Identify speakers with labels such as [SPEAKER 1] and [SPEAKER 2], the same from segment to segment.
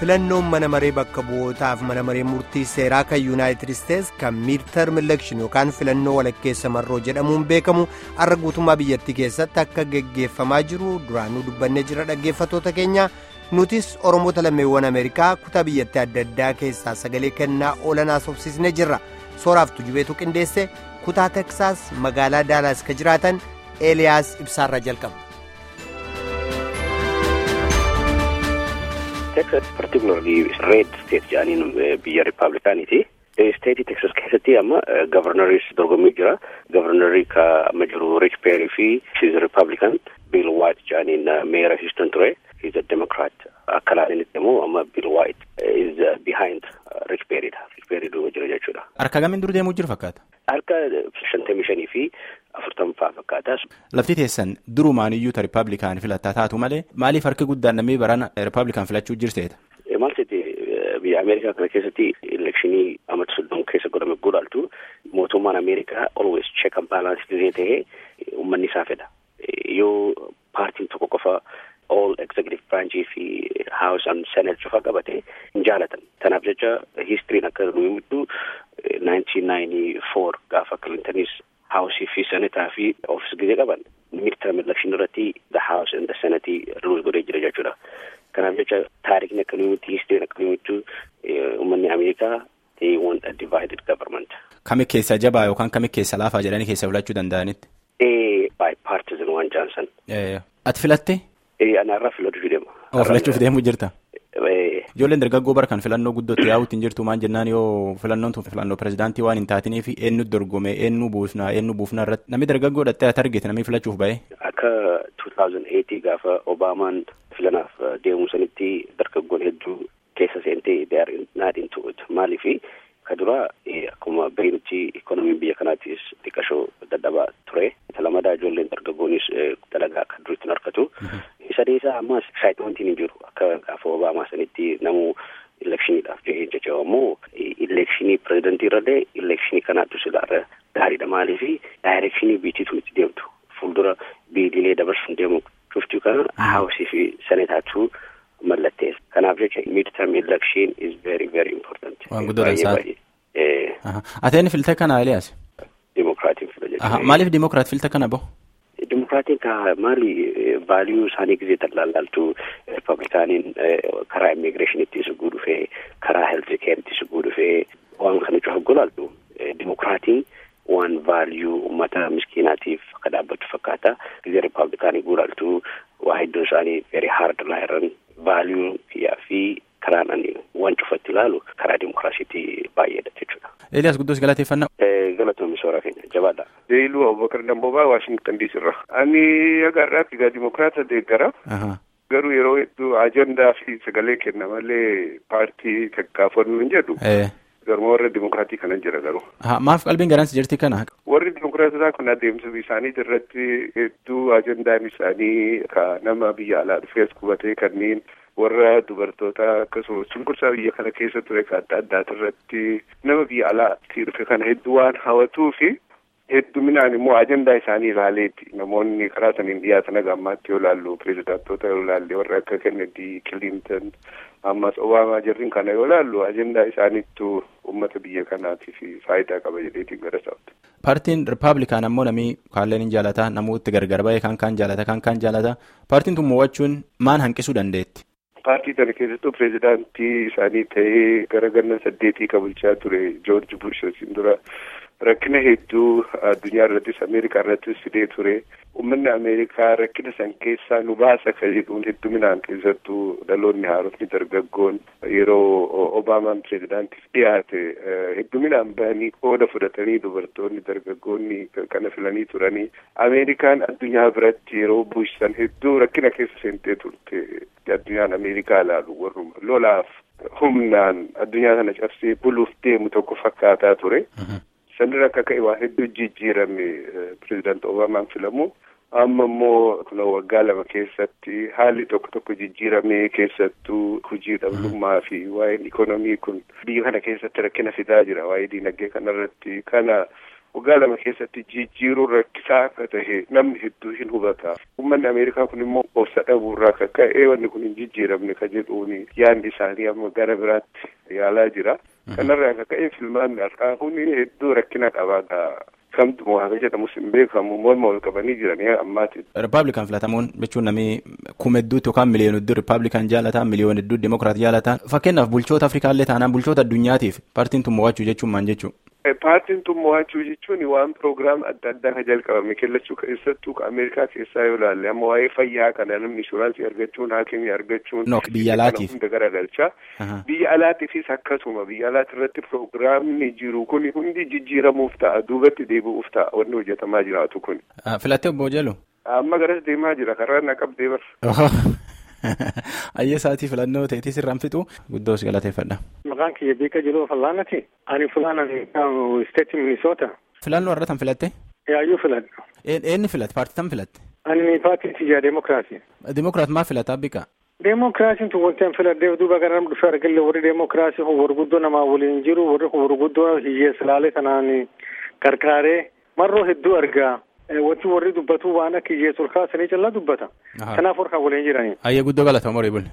[SPEAKER 1] filannoon mana maree bakka bu'ootaaf mana maree murtii seeraa kan yuunaayitid isteets kan miidtarm elekshin yookaan filannoo walakkeessa marroo jedhamuun beekamu har'a guutummaa biyyattii keessatti akka geggeeffamaa jiru duraanuu dubbannee jira dhaggeeffatoota keenya nutis oromoota lammeewwan ameerikaa kutaa biyyattii adda addaa keessaa sagalee kennaa oolanaa sobsiisnee jirra sooraaf tujubeetu qindeesse kutaa teksaas magaalaa daalaas ka jiraatan eeliyaas ibsaarra jalqaba.
[SPEAKER 2] Texas particularly red state jedhaniin biyya riippaabilikaaniiti. Steetii Texas keessatti amma gavarnaris dorgommii jira. Gavarnarii ka amma jiru Rich Perry fi she's a Republican. Bill White jedhaniin meera Houston ture. He's a Democrat. Akka ilaalinitti immoo amma Bill White is behind Rich Perryidha. Rich Perry duuba jira jechuudha.
[SPEAKER 3] Harka gamiin dur deemuu jiru fakkaata?
[SPEAKER 2] Harka shantamii shanii fi afurtamfaa fakkaata.
[SPEAKER 3] Lafti teessan durumaan iyyuu ta Riippaabilikaan filattaa taatu malee maaliif harki guddaan namni barana Riippaabilikaan filachuu jirteeta?
[SPEAKER 2] Maal seeti biyya Ameerikaa kana keessatti elekshinii amata soddoma keessa godhame godhaltu mootummaan Ameerikaa always check and balance diree ta'ee uummanni isaa fedha. Yoo paartiin tokko qofa all executive branchii fi house and senate cufa qabate hin jaalatan. Kanaaf jecha histiriin akka nu himtu nineteen ninety four gaafa Clintonis haawusii fi senetaa fi oofis gizee qaban midterm election irratti the house and the senate rules godhee jira jechuudha. Kanaaf jecha taarikni akka nu himtu histiriin akka nu himtu uummanni Ameerikaa they want a divided government.
[SPEAKER 3] Kami keessa jabaa yookaan kami keessa laafaa jedhanii keessa filachuu danda'anitti?
[SPEAKER 2] Ee bipartisan waan jaansan.
[SPEAKER 3] Ati filatte?
[SPEAKER 2] Ee anaarraa filachuuf deema.
[SPEAKER 3] Oo filachuuf deemuu jirta? Ijoolleen dargaggoo bara kan filannoo guddootti yaa'uutti hin jirtu maan jennaan yoo filannoon tun filannoo pirezidaantii waan hin taatiniif eenyu dorgome eenyu buufnaa eenyu buufnaa irratti namni dargaggoo dhattee ati argite namni filachuuf ba'e.
[SPEAKER 2] Akka 2008 gaafa Obaamaan filanaaf deemu sanitti dargaggoon hedduu keessa seentee they are not into it maaliifi ka dura akkuma beeknutti ikonomiin biyya kanaattis xiqqashoo dadhabaa ture. Lamadaa ijoolleen dargaggoonis dalagaa akka duritti hin argatu. Sadeessaa ammas excitement hin jiru akka gaafa Obaamaa sanitti namu elekshiiniidhaaf jedhee jecha ammoo elekshinii pirezidantii irrallee elekshinii kanaattu silaarra gaariidha maaliifi daayirekshinii biitiitu itti deemtu fuuldura biiliilee dabarsuun deemu cuftuu kana haawusii fi seneetaatu mallattees kanaaf jecha midterm election is very very important.
[SPEAKER 3] Waan guddaa saati. Ateen filte kana Eliyaas?
[SPEAKER 2] Dimokiraatiin fila jechuudha.
[SPEAKER 3] Maaliif dimokiraat filte kana bahu?
[SPEAKER 2] Dimokiraatiin ka maali vaaliyuu isaanii gisee talaalaaltu riippablikaaniin karaa immigireeshiniitti suguu dhufee karaa heelti keeritti suguu dhufee waan kana cufa golaaltu dimokiraatiin waan vaaliyuu uummata miskiinaatiif akka dhaabbattu fakkaata gisee riippablikaanii guulaaltu waa hedduun isaanii very hard laayiran vaaliyuu kiyyaa fi karaan ani waan cufatti ilaalu karaa dimokiraasiitti baay'eedha jechuudha.
[SPEAKER 3] Eeliyaas guddoos galateeffannaa.
[SPEAKER 2] Galatoomii soora keenya jabaadha.
[SPEAKER 4] Deeluu Abubakar Dambobaa Waashingtan DC irra. Ani aga har'aatti egaa dimokiraata deeggara. Garuu yeroo hedduu ajandaa fi sagalee kenna malee paartii kakkaafannu hin jedhu. Garuma warra dimokiraatii kana jira garuu.
[SPEAKER 3] Maaf qalbiin garansi jirti kana?
[SPEAKER 4] Warri dimokiraatotaa kun adeemsa isaanii irratti hedduu ajandaan isaanii ka nama biyya alaa dhufees qubatee kanneen warra dubartoota akkasumas cunqursaa biyya kana keessa ture ka adda addaati irratti nama biyya alaatti dhufe kana hedduu waan hawwatuu fi hedduminaan immoo ajandaa isaanii ilaaleeti namoonni karaa saniin dhiyaatan aga ammaatti yoo laallu pirezidaantoota yoo laalle warra akka kennedy kilinton ammas obaamaa jirrin kana yoo laallu ajandaa isaaniittu uummata biyya kanaatiif faayidaa qaba jedheetiin gara isaatti.
[SPEAKER 3] Paartiin Rippaabilikaan ammoo namni kaalleen hin jaalata namooti gargar ba'e kan kaan jaalata kan kaan jaalata paartiin tun mo'achuun maan hanqisuu dandeetti?
[SPEAKER 4] Paartii kana keessattuu pirezidaantii isaanii ta'ee gara ganna saddeetii qabulchaa ture Joorji Bush isin dura rakkina hedduu addunyaa irrattis Ameerikaa irrattis fidee ture. Uummanni Ameerikaa rakkina san keessaa nu baasa kan jedhuun hedduminaan keessattuu dhaloonni haarotni dargaggoon yeroo Obaamaan pirezidaantiif dhiyaate hedduminaan bahanii qooda fudhatanii dubartoonni dargaggoonni kana filanii turanii Ameerikaan addunyaa biratti yeroo Bush san hedduu rakkina keessa seentee turte addunyaan Ameerikaa ilaalu warruma lolaaf humnaan addunyaa kana cabsee buluuf deemu tokko fakkaataa ture. Sanirra akka ka'e waa hedduu jijjiirame pirezidaanti Obaamaan filamu. Amma immoo kun waggaa lama keessatti haalli tokko tokko jijjiiramee keessattuu hojii dhabdummaa fi waa'een ikonomii kun biyya kana keessatti rakkina fidaa jira waa'ee diinagdee kanarratti kana waggaa lama keessatti jijjiiruun rakkisaa akka tahe namni hedduu hin hubata. Uummanni Ameerikaa kun immoo obsa dhabuurraa akka ka'e wanni kun hin jijjiiramne ka jedhuuni yaadni isaanii amma gara biraatti yaalaa jira. Kanarraa akka ka'e filmaanni har'aa kun hedduu rakkina qabaa kamtu mo'aame jedhamus hin beekamu morma wal qabanii jiranii ammaati.
[SPEAKER 3] Rippaabilikaan filatamuun jechuun namni kuma hedduutti yookaan miliyoona hedduu rippaabilikaan jaalataan miliyoona hedduu dimokiraat jaalataan fakkeenyaaf bulchoota Afrikaallee taanaan bulchoota addunyaatiif paartiin tun mo'achuu jechuun maal jechuun.
[SPEAKER 4] Paartiin tun mo'achuu jechuun waan piroogiraam adda addaa kan jalqabame kellachuu keessattuu Ameerikaa keessaa yoo ilaalle amma waa'ee fayyaa kana namni inshuraansii argachuun haakimii argachuun.
[SPEAKER 3] No biyya alaatiif.
[SPEAKER 4] Hunda garagalchaa. Biyya alaatiifis akkasuma biyya alaati irratti piroogiraamni jiru kun hundi jijjiiramuuf ta'a duubatti deebi'uuf ta'a wanni hojjetamaa jiraatu kun.
[SPEAKER 3] Filattee obbo Jalu.
[SPEAKER 4] Amma garas deemaa jira karaa na qabdee bar.
[SPEAKER 3] Ayyee isaatii filannoo ta'eetis irraan fixu guddoos galateeffadha.
[SPEAKER 5] Maqaan kiyya beeka jiru fallaanati. Ani fulaan isteetii Minisoota.
[SPEAKER 3] Filannoo irra tan filatte?
[SPEAKER 5] Yaayyuu filadha.
[SPEAKER 3] Eenni filatte? Paartii tam filatte?
[SPEAKER 5] Ani paartii tijaa Deemokiraasii.
[SPEAKER 3] Deemokiraat maa filataa bika?
[SPEAKER 5] Deemokiraasiin tun wanti an filadheef duuba gara nama dhufee argalle warri deemokiraasii kun warguddoo namaa waliin jiru warri kun warguddoo hiyyeessa laalee kanaan qarqaaree marroo hedduu argaa. Wanti warri dubbatu waan akka hiyyeessa ol kaasanii callaa dubbata. Kanaaf warra waliin jiranii.
[SPEAKER 3] Ayyee guddoo galata horii bulle.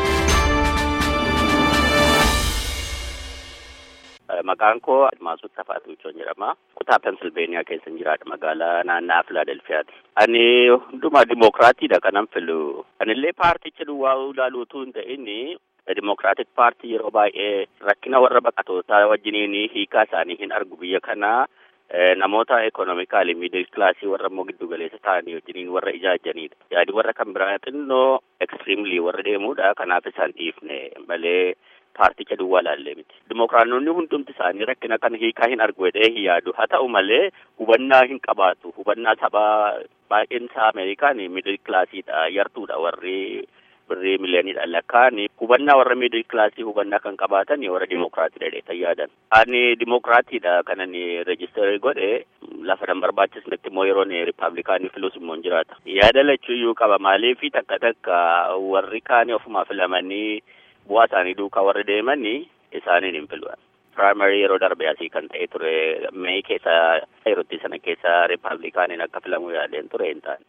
[SPEAKER 2] Maqaan koo Admaasuu Tafaatu Michoon jedhama. Kutaa Pensilveeniyaa keessa jiraadha magaalaa naannaa Filaadelfiyaati. Ani hundumaa dimokiraatiidha kanan filu. Anillee paarticha duwwaa ilaaluu utuu hin ta'in dimokiraatik paartii yeroo baay'ee rakkina warra baqatootaa wajjiniin hiikaa isaanii hin argu biyya kanaa. namoota ekonomikaali miidil kilaasii warra immoo giddu galeessa ta'anii wajjiniin warra ijaajanidha. Yaadi warra kan biraa xinnoo ekstiriimlii warra deemudha. Kanaaf isaan dhiifne malee paarticha duwwaa laallee miti. Dimokiraanonni hundumti isaanii rakkina kana hiikaa hin argu jedhee hin yaadu. Haa ta'u malee hubannaa hin qabaatu. Hubannaa sabaa baay'een isaa Ameerikaan miidil kilaasiidha. Yartuudha warri birrii miliyoonidhaan lakkaan hubannaa warra miidil kilaasii hubannaa kan qabaatan warra dimokiraatiidha jedhee yaadan. Ani dimokiraatiidha kanan reejistarii godhe lafa nan barbaachisnetti immoo yeroon rippaabilikaanii filus immoo jiraata. Yaada lachuuyyuu qaba maaliif takka takka warri kaanii ofumaa filamanii bu'aa isaanii duukaa warri deemanii isaaniin hin filuan. Piraayimari yeroo darbe asii kan ta'e ture mee keessa yerootti sana keessa rippaabilikaaniin akka filamuu yaadeen ture hin taane.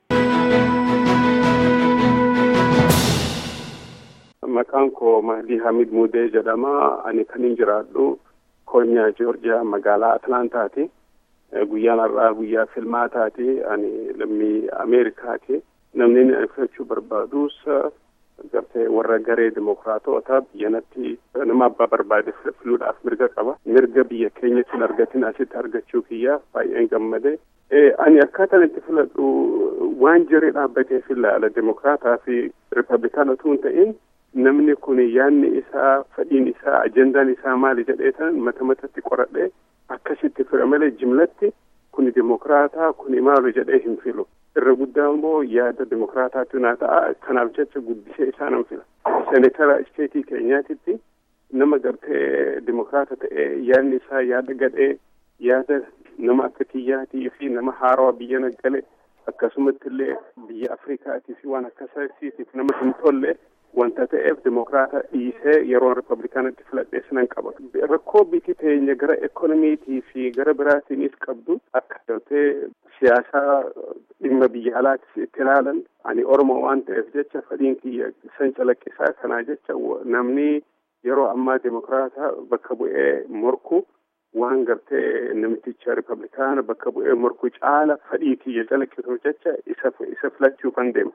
[SPEAKER 4] Maqaan koo Mahdii Hamid Mudee jedhama. Ani kan hin jiraadhu Koonyaa Joorjiyaa magaalaa Atlaantaati. Guyyaan har'aa guyyaa filmaataati. Ani lammii Ameerikaati. Namni inni filachuu barbaadus gartee warra garee dimokiraatota biyyanatti nama abbaa barbaade filuudhaaf mirga qaba. Mirga biyya keenyatti hin argatin asitti argachuu kiyya baay'een gammade. Ani akkaataan itti filadhu waan jiree dhaabbatee filaala dimokiraataa fi ripablikaana utuu hin ta'in namni kun yaanni isaa fedhiin isaa ajendaan isaa maali jedheetan mata matatti qoradhe akkasitti fira malee jimlatti kuni dimokiraataa kuni maali jedhee hin filu irra guddaa immoo yaada dimokiraataatu naa ta'a kanaaf jecha guddisee isaa nan fila senetara isteetii keenyaatitti nama gartee dimokiraata ta'ee yaadni isaa yaada gadhee yaada nama akka kiyyaatii fi nama haarawaa biyya naggale akkasumatti illee biyya afrikaatii fi waan akkasiitiif nama hin tolle wanta ta'eef dimokiraata dhiisee yeroo ripablikaanatti filadhee sinan qaba. Rakkoo biyyi teenya gara ekonomiitii fi gara biraatiinis qabdu akka galtee siyaasaa dhimma biyya alaatis itti ilaalan ani Oromoo waan ta'eef jecha fedhiin kiyya san calaqqisaa kanaa jecha namni yeroo ammaa dimokiraata bakka bu'ee morku waan gartee namticha ripablikaana bakka bu'ee morku caala fedhii kiyya calaqqisuuf jecha isa isa filachuu kan deema.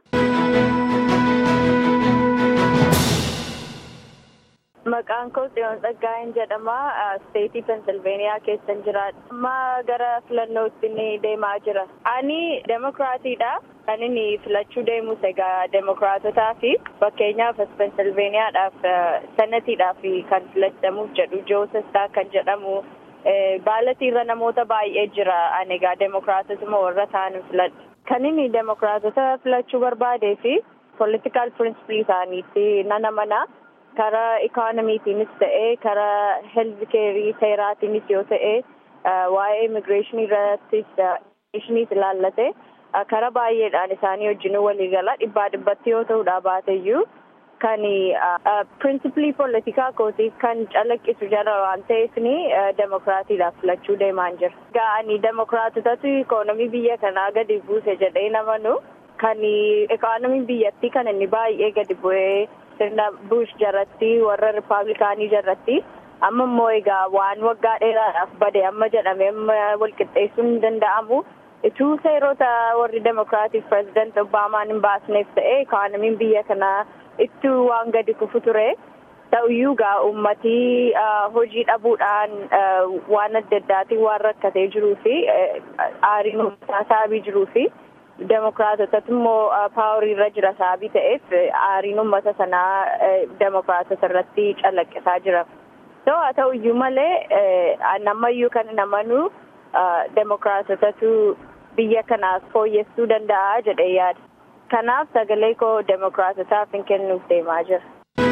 [SPEAKER 6] Maqaan koo Tsiyoon Tsaggaa'een jedhama. Steetii Pensilveeniyaa keessa jiraadha. Amma gara filannootti ni deemaa jira. Ani demokiraatiidha. Kan inni filachuu deemus egaa demokiraatotaa fi fakkeenyaaf as Pensilveeniyaadhaaf sanatiidhaaf kan filatamuuf jedhu Joosestaa kan jedhamu baalatiirra namoota baay'ee jira. Ani egaa demokiraatotuma warra ta'an filadha. Kan inni demokiraatota filachuu barbaadee fi politikaal pirinsipilii isaaniitti nan amana. karaa ikoonimiitiinis ta'ee karaa heelth keerii seeraatiinis yoo ta'e waa'ee immigireeshinii irrattis immigireeshiniis ilaallate karaa baay'eedhaan isaanii wajjin walii gala dhibbaa dhibbatti yoo ta'uudha baateyyuu kan pirinsipilii poolitikaa kootiif kan calaqqisu jira waan ta'eef ni demokiraatiidhaaf filachuu deemaan jira. Ga'anii demokiraatotatu ikoonomii biyya kanaa gadi buuse jedhee namanu kan ikoonomiin biyyattii kan inni baay'ee gadi bu'ee sirna bush jalatti warra rippaabilikaanii jalatti amma immoo egaa waan waggaa dheeraadhaaf bade amma jedhame amma walqixxeessuun hin danda'amu. Ituu seerota warri demokiraatik pireezidant Obaamaan hin baasneef ta'e ikoonomiin biyya kanaa ittuu waan gadi kufu ture. Ta'uyyuu gaa uummatii hojii dhabuudhaan waan adda addaatiin waan rakkatee jiruu fi aariin uummataa saabii jiruu fi demokiraatotatu immoo paaworii irra jira saabii ta'eef aariin uummata sanaa demokiraatota irratti calaqqisaa jira. So haa ta'uyyuu malee nammayyuu kan namanuu demokiraatotatu biyya kanaaf fooyyessuu danda'a jedhee yaada. Kanaaf sagalee koo demokiraatotaaf hin kennuuf deemaa jira.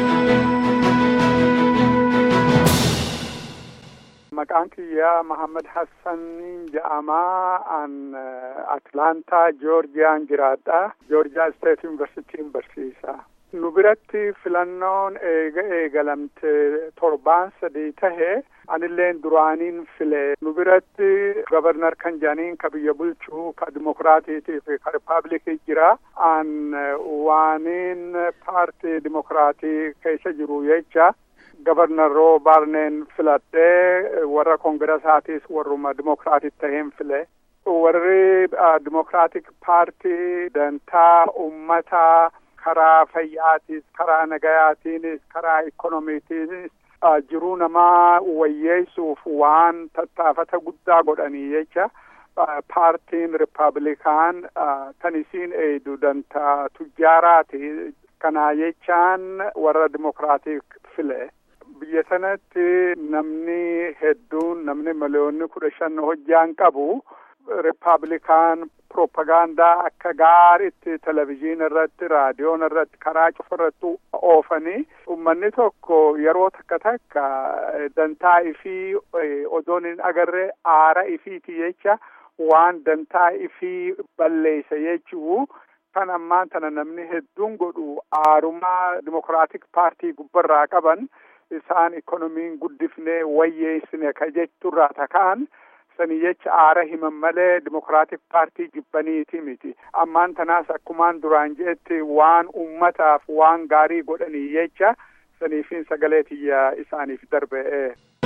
[SPEAKER 7] Maqaan kiyyaa Mahammad Hassan jedhamaa an Atlaantaa Joorjiyaan jiraadha. Joorjiyaa Steet Yuunivarsiitiin barsiisa. Nu biratti filannoon eega eegalamte torbaan sadii tahe anilleen duraaniin file nu biratti gabarnar kan jedhaniin ka biyya bulchuu ka dimokiraatiitii fi ka rippaabilikii jira an waaniin paartii dimokiraatii keessa jiru jecha gabarnar roo baarneen filadhee warra koongirasaatis warruma dimokiraatii taheen file warri dimokiraatik paartii dantaa ummataa karaa fayyaatis karaa nagayaatiinis karaa ikonomiitiinis jiruu namaa wayyeessuuf waan tattaafata guddaa godhanii jecha paartiin rippaabilikaan kan isiin eeydu dantaa tujjaaraati kanaa jechaan warra dimokiraatik file biyya sanatti namni hedduun namni miliyoonni kudha shan hojjaan qabu rippaabilikaan propagaandaa akka gaariitti televizyiina irratti raadiyoon irratti karaa cufa irratti oofanii ummanni tokko yeroo takka takka dantaa ifii odoon hin agarre aara ifiiti jecha waan dantaa ifii balleessa jechuu kan ammaan tana namni hedduun godhu aarumaa dimokiraatik paartii gubbarraa qaban isaan ikonomiin guddifnee wayyeessine ka jechurraa takaan sanii jecha aara himan malee dimokiraatik paartii jibbaniiti miti ammaan tanaas akkumaan duraan jeetti waan ummataaf waan gaarii godhanii jecha saniifin sagalee tiyya isaaniif darbe'e.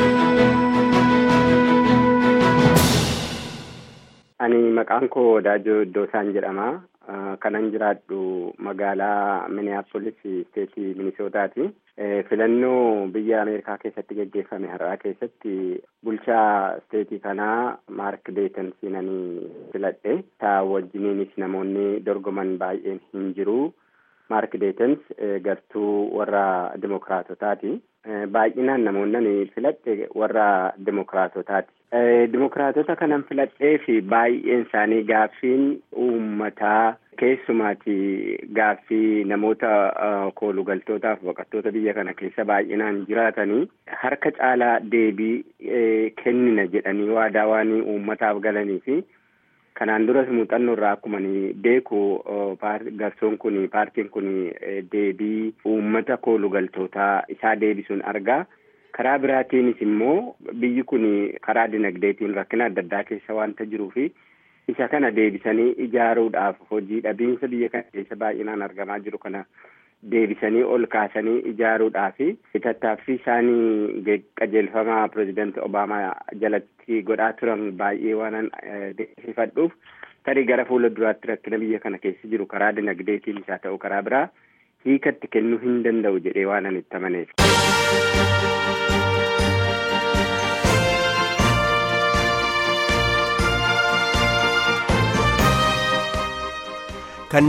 [SPEAKER 8] Ani maqaan koo Daajoo Iddoosaan jedhama. Kanan jiraadhu magaalaa Minneapolis steetii Minisootaati. Filannoo biyya Ameerikaa keessatti geggeeffame har'aa keessatti bulchaa steetii kanaa Maark Deetan siinanii filadhe. Isaa wajjiniinis namoonni dorgoman baay'een hin jiru. Maark Deetans gartuu warra Dimokiraatotaati. Baay'inaan namoonni filadhe warra Dimokiraatotaati. Dimokiraatota kanan filadhee fi baay'een isaanii gaaffiin uummataa keessumaati gaaffii namoota koolugaltootaaf baqattoota biyya kana keessa baay'inaan jiraatanii harka caalaa deebii kennina jedhanii waadaa waan uummataaf galanii fi kanaan duras muuxannoo irraa akkuma beeku garsoon kun paartiin kun deebii uummata koolugaltootaa isaa deebisuun argaa. karaa biraatiinis immoo biyyi kun karaa dinagdeetiin rakkina adda addaa keessa waanta jiruu fi isa kana deebisanii ijaaruudhaaf hojii dhabiinsa biyya kana keessa baay'inaan argamaa jiru kana deebisanii ol kaasanii ijaaruudhaaf tattaaffii isaanii qajeelfama pirezidaanti obaamaa jalatti godhaa turan baay'ee waanan deebifadhuuf tarii gara fuula duraatti rakkina biyya kana keessa jiru karaa dinagdeetiin isaa ta'u karaa biraa hiikatti kennuu hin danda'u jedhee waanan itti amaneef.